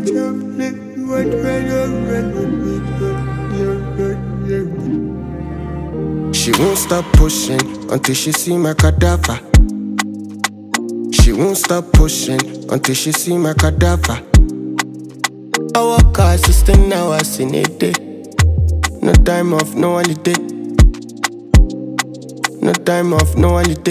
She won't stop pushing until she see my cadaver. She won't stop pushing until she see my cadaver. I walk her assistant hours in a day. No time off, no holiday. No time off, no holiday.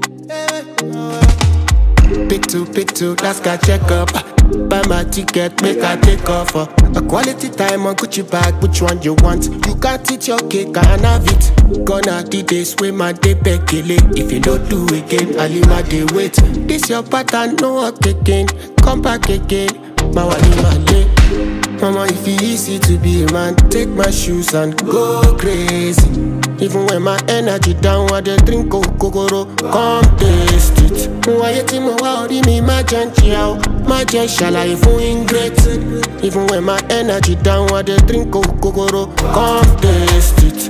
Pick two, pick two, last guy check up. Buy my ticket, make I take off. Uh. A quality time on Gucci bag, which one you want? You can't eat your cake, I can have it. Gonna the days with my day bekele. If you don't do again, I'll leave my day wait. This your pattern, no work again. Come back again, my wali my day. Mama, if it easy to be a man, take my shoes and go crazy. Even when my energy down, I dey drink kokoro, come taste it. Wáyé tí mo wá orí mi má jẹ́ ń jìyà o, má jẹ́ ṣàlàyé fún ingrate. Even when my energy down, I dey drink kokoro, come taste it.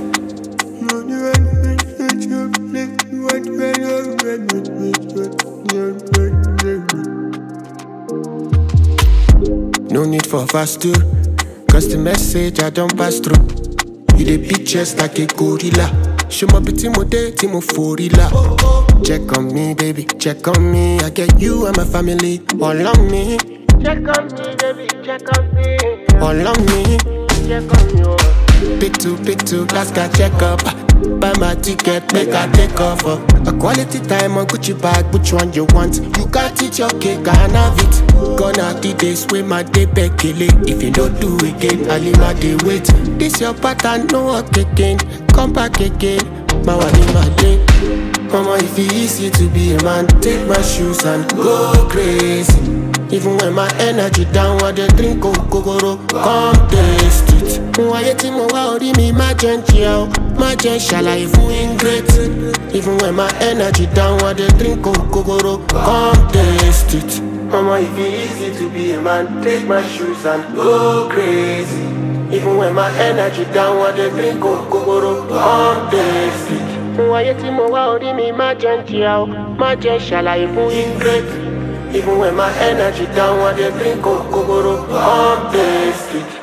No need for fast two, cause the message I don't pass through. You dey beat chest like a gorilla. Show my bitty mo day, timo forila. Check on me, baby, check on me. I get you and my family all on me. Check on me, baby, check on me. All on me. Check on you. Pick two, pick two, last guy check up. Buy my ticket, make I take off. Uh. A quality time on Gucci bag, which one you want? You can't eat your cake, I can have it. Gonna the days with my day bekele. If you don't do again, I'll leave my day wait. This your pattern, no work again. Come back again, my wali my day. Mama, if it easy to be a man, take my shoes and go crazy. Even when my energy down, I dey drink kokoro, come taste it. Wáyé tí mo wá orí mi má jẹ́ ń jìyà o, má jẹ́ ṣàlàyé fún ingrate. Even when my energy down, I dey drink kokoro, come taste it. Mama, if it easy to be a man, take my shoes and go crazy. Even when my energy down, I dey drink kokoro, come taste it. Wáyé tí mo wá orí mi má jẹ́ ń jìyà o, má jẹ́ ṣàlàyé fún ingrate. Even when my energy down, I dey drink kokoro, come taste it.